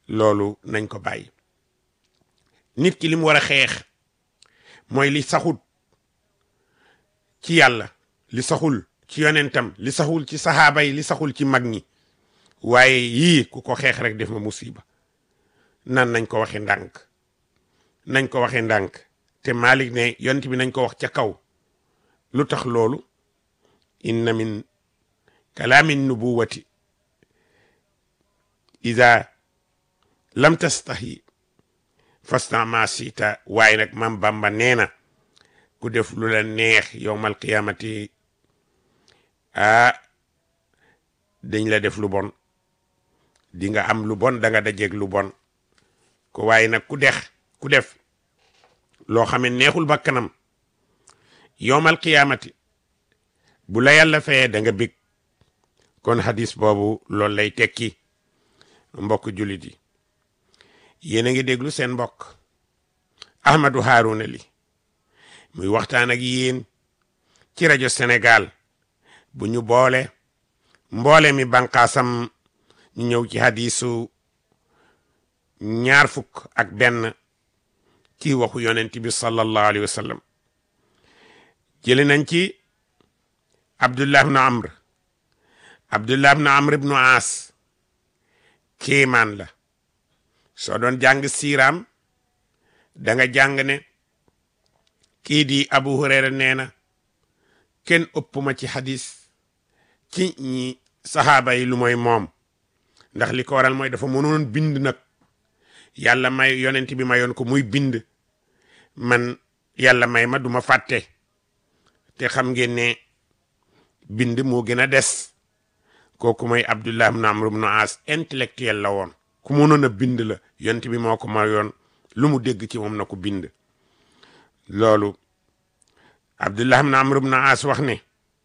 loolu nañ ko bàyyi nit ki li mu war a xeex mooy li saxul ci yàlla li saxul ci yonentam li saxul ci saxaaba yi li saxul ci mag ñi waaye yii ku ko xeex rek def ma musiba nan nañ ko waxe ndànk nañ ko waxe ndànk te Malik ne yonent bi nañ ko wax ca kaw lu tax loolu inna min kalaami nubuwati ida lam tastahi fasta ma sita waaye nag mam Bamba nee na ku def lu la neex yowmal qiyamati ah dañ la def lu bon di nga am lu bon da nga dajeeg lu bon ko waaye nag ku dex ku def loo xam ne neexul bakkanam yowmal qiyaamati bu la yàlla fayee da nga bég kon hadis boobu loolu lay tekki mbokk jullit yi yéen a ngi déglu seen mbokk Ahmadou Harouna Ly muy waxtaan ak yéen ci rajo Sénégal bu ñu boole mboole mi banqaasam ñu ñëw ci hadisu ñaar fukk ak benn ci waxu yonent bi sallallahu alayhi wa sallam jëli nañ ci abdullah ibnu amr abdullah ibnu amr ibnu aas kéemaan la soo doon jàng siiraam da nga jàng ne kii di abu hurayra nee na kenn ëpp ma ci hadis ci ñi saxaaba yi lu mooy moom ndax li ko waral mooy dafa mënoon bind nag yàlla may yonent bi mayoon ko muy bind man yàlla may ma duma fàtte te xam ngeen ne bind moo gën a des kooku mooy abdullah ibn amr ibn as intellectuel la woon ku mënoon a bind la yonent bi moo ko mayoon lu mu dégg ci moom na ko bind loolu abdullah ibn amr ibn as wax ne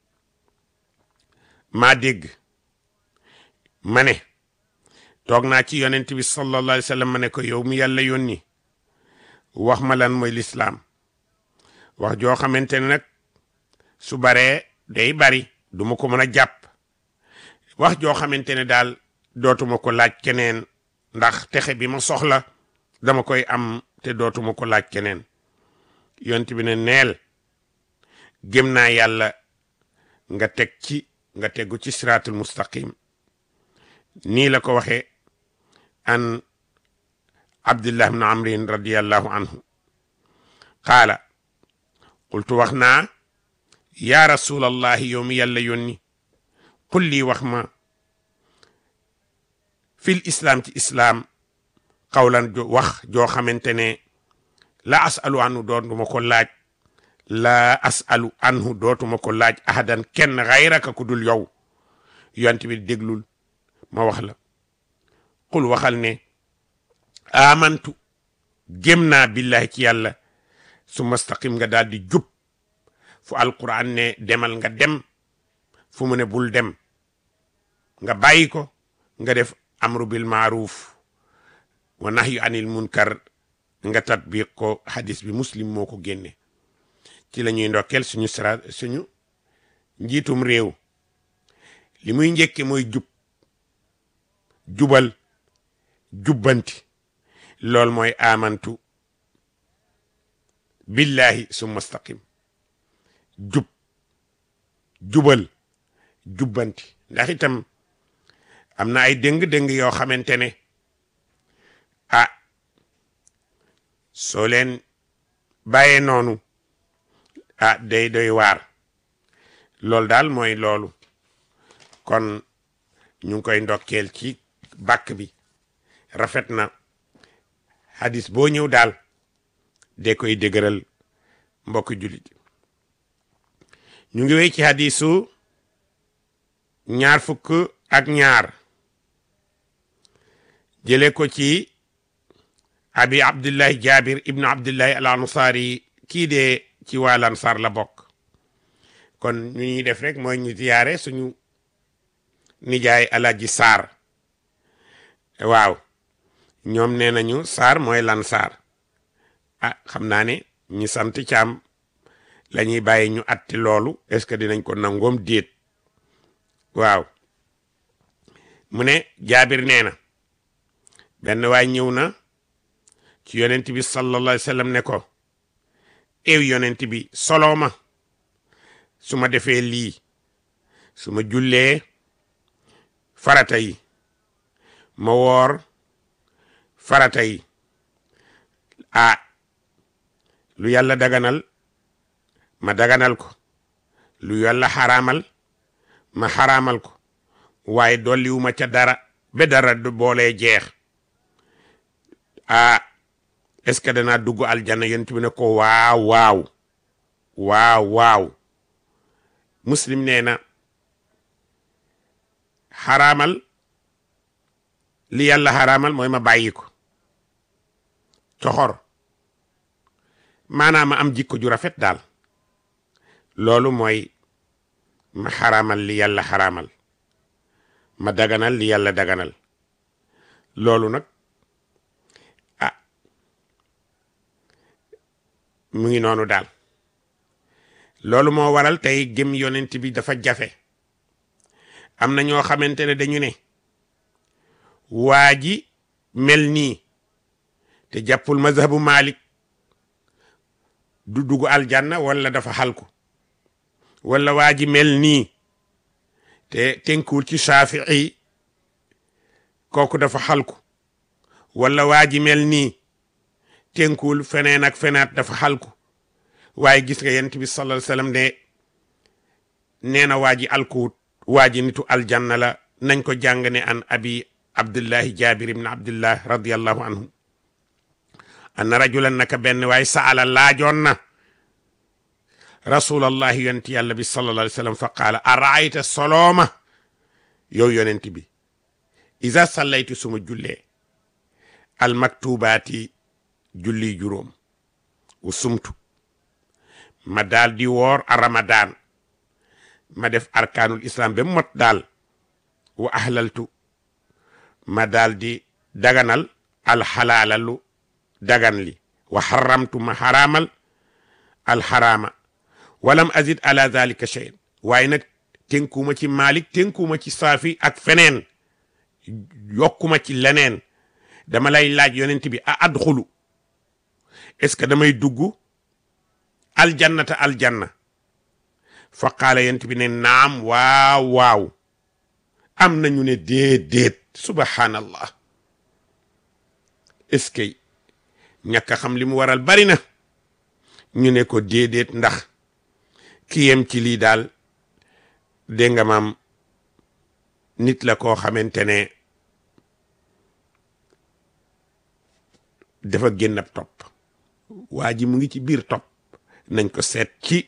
maa dégg ma ne toog naa ci yonent bi sallallahu alayhi wa sallam ma ne ko yow mi yàlla yónni wax ma lan mooy lislaam wax joo xamante ne nag su baree day bari du ma ko mën a jàpp wax joo xamante ne daal dootuma ko laaj keneen ndax texe bi ma soxla dama koy am te dootuma ko laaj keneen yonent bi ne neel gëm naa yàlla nga teg ci nga tegu ci siraatul mustaqim nii la ko waxee an abdullah ibn amrin radiallahu anhu qaala qultu wax naa yaa rasulallahi yow mi yàlla yónni qul lii wax ma fil islaam ci islaam qawlan jo wax joo xamante ne la asalu anhu dootuma ko laaj la asalu anhu dootuma ko laaj ahadan kenn xayraka ku dul yow yont bi déglul ma wax la qul waxal ne amantu gém naa billahi ci yàlla su mastaqim nga daal di jub fu alquran ne demal nga dem fu mu ne bul dem nga bàyyi ko nga def amru bil maaruf wa nahyu anil munkar nga tatbiq ko hadis bi muslim moo ko génne ci la ñuy ndokkeel suñu sara suñu njiitum réew li muy njëkke mooy jub jubal jubbanti loolu mooy amantu billahi summa staqim jub jubal jubbanti ndax itam am na ay dëng-dëng yoo xamante ne ah soo leen bàyyee noonu ah day doy waar loolu daal mooy loolu kon ñu ngi koy ndokkeel ci bàkk bi rafet na hadis boo ñëw daal de koy dëgëral mbokk jullit ñu ngi wéy ci hadisu ñaar fukk ak ñaar jële ko ci abi abdullahi jabir ibnu abdullahi al ansari kii de ci waa Ansaar la bokk kon ñu ñuy def rek mooy ñu ziyaare suñu nijaay alaji saar waaw ñoom nee nañu saar mooy lan saar ah xam naa ne ñi sant caam la ñuy bàyyi ñu atti loolu est-ce que dinañ ko nangoom déet waaw mu ne jaabir nee na benn waay ñëw na ci yonent bi sallallahu alayhi wa sallam ne ko ew yonent bi soloo ma su ma defee lii su ma jullee farata yi ma woor farata yi ah lu yàlla daganal ma daganal ko lu yàlla xaraamal ma xaraamal ko waaye dolliwuma ca dara ba dara du boolee jeex ah est-ce que danaa dugg aljanna yonent bi ne ko waaw waaw waaw waaw muslim nee na xaraamal li yàlla xaraamal mooy ma bàyyi ko coxor maanaam ma am jikko ju rafet daal loolu mooy ma xaraamal li yàlla xaraamal ma daganal li yàlla daganal loolu nag ah mu ngi noonu daal loolu moo waral tey gëm yonent bi dafa jafe am na ñoo xamante ne dañu ne waa ji mel nii te jàppul mazhabu Malik du dugg aljanna wala dafa xalku wala waa ji mel nii te tënkuwul ci Shafii kooku dafa xalku wala waa ji mel nii tënkuwul feneen ak fenaat dafa xalku waaye gis nga yent bi sallallahu alayhi wasallam ne nee na waa ji alkuwut waa ji nitu aljanna la nañ ko jàng ne an abi abdullahi jabir ibn abdullah radiallahu anhu anna rajulan naka benn waaye saala laajoon na rasulallahi yonent yàlla bi sallallahu alayhi wasallam fa qaala araayta solooma yow yonent bi isa sallaytu suma jullee almaktubaati julli juróom wu sumtu ma daal di woor a ramadan ma def arkaanul islam ba mot daal wa ahlaltu ma daal di daganal alxalaala lu dagan li wa xaramtu ma xaraamal alxaraama walam azid ala zalika cheyan waaye nag tënkuuma ci malik tënkuuma ci saafi ak feneen yokkuma ci leneen dama lay laaj yonent bi a adxulu est-ce que damay dugg aljannata aljanna fa qaala yonent bi ne naam waaw waaw am nañu ne déedéet subhanallah est-ce que ñàkk a xam li mu waral bari na ñu ne ko déedéet ndax ki yem ci lii daal dégg nga maam nit la koo xamante ne dafa génn ab topp waa ji mu ngi ci biir topp nañ ko seet ci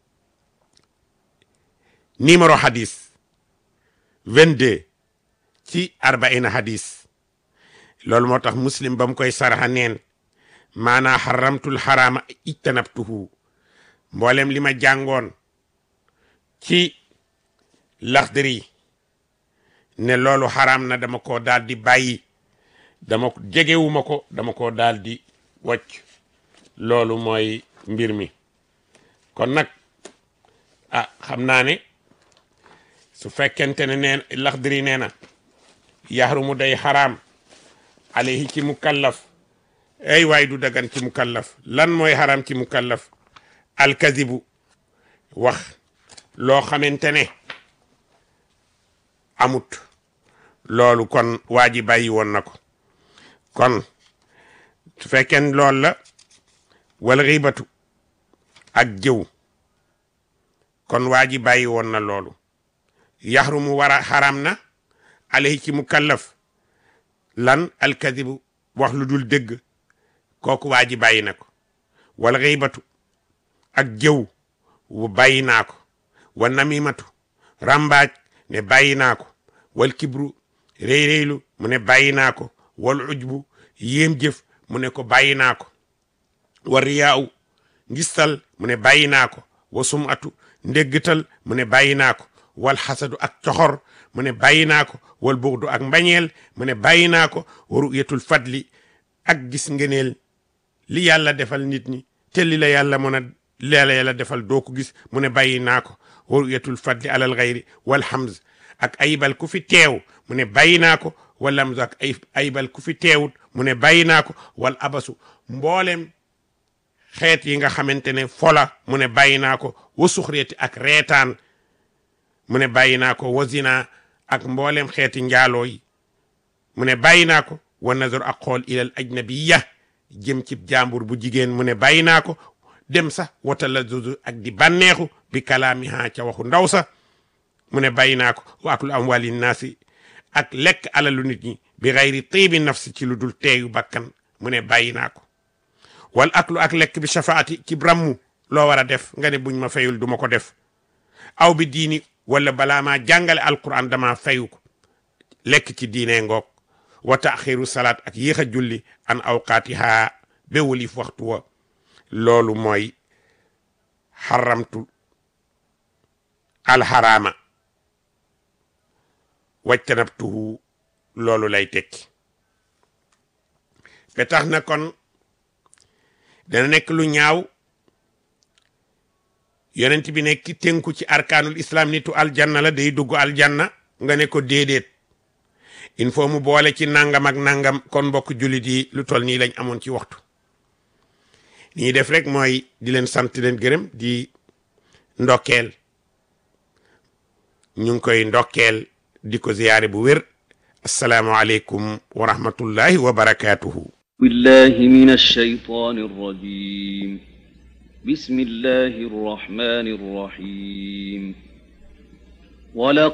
numéro hadis 22 ci arbaina hadis loolu moo tax muslim ba mu koy saraxa neen maanaa xaramtul xaraama ijtanabtuhu mboolem li ma jàngoon ci laxdari ne loolu xaraam na dama ko daal di bàyyi dama jegewuma ko dama ko daal di wocc loolu mooy mbir mi kon nag ah xam naa ne su fekkente ne neen laxdari nee na yaxrumu day xaraam alayhi ci mukallaf ay waay du dagan ci mukallaf lan mooy xaraam ci mukallaf alkazibu wax loo xamante ne amut loolu kon waa ji bàyyi woon na ko kon su fekkee loolu la wala xibatu ak jëw kon waa ji bàyyi woon na loolu yaxrumu war a xaram na alayhi ci mukallaf lan alkadibu wax lu dul dëgg kooku waa ji bàyyi na ko wala xibatu ak jëw wu bàyyi naa ko wa namimatu rambaaj ne bàyyi naa ko wal kibru réy réylu mu ne bàyyi naa ko wal ujbu yéem jëf mu ne ko bàyyi naa ko wa riyaaw ngistal mu ne bàyyi naa ko wa sumatu ndéggatal mu ne bàyyi naa ko wal xasadu ak coxor mu ne bàyyi naa ko wal buxdu ak mbañeel mu ne bàyyi naa ko wa ruyatul fadli ak gis ngeneel li yàlla defal nit ñi te li la yàlla mën a leela yàlla defal doo ko gis mu ne bàyyi naa ko wa ruyatul fadli alal xayri wal hamz ak ayibal ku fi teew mu ne bàyyi naa ko wala zak ay aybal ku fi teewut mu ne bàyyi naa ko wal abasu mboolem xeet yi nga xamante ne fola mu ne bàyyi naa ko wa suxreeti ak reetaan mu ne bàyyi naa ko wa zina ak mboolem xeeti njaaloo yi mu ne bàyyi naa ko wa nazar ak xool ilal ajnabiya jëm ci jàmbur bu jigéen mu ne bàyyi naa ko dem sax wata la zuzu ak di bànneexu bi kalaamiha ca waxu ndaw sa mu ne bàyyi naa ko wa aklu amwali naasi ak lekk alalu nit ñi bi xayri tiibi nafsi ci lu dul teeyu bakkan mu ne bàyyi naa ko wal aklu ak lekk bi shafaati ci brammu loo war a def nga ne buñ ma fayul du ma ko def aw bi diini wala balaa maa jàngale alquran dama fayu ko lekk ci diine ngoog wa taaxiru salaat ak yéex a julli an awqaatiha be wulif waxtu wa loolu mooy xaramtu alxaraama wajtanabtuhu loolu lay tekki ba tax na kon dana nekk lu ñaaw yonent bi nekk tënku ci arkaanul islam nitu aljanna la day dugg aljanna nga ne ko déedéet il faut mu boole ci nangam ak nangam kon mbokk jullit yi lu toll nii lañ amoon ci waxtu li ñuy def rek mooy di leen sant leen gërëm di ndokkeel ñu ngi koy ndokkeel di ko ziyaare bu wér asalaamualeykum wa rahmatullahi wa barakaatuhu بالله من الشيطان الرجيم بسم الله الرحمن الرحيم ولقد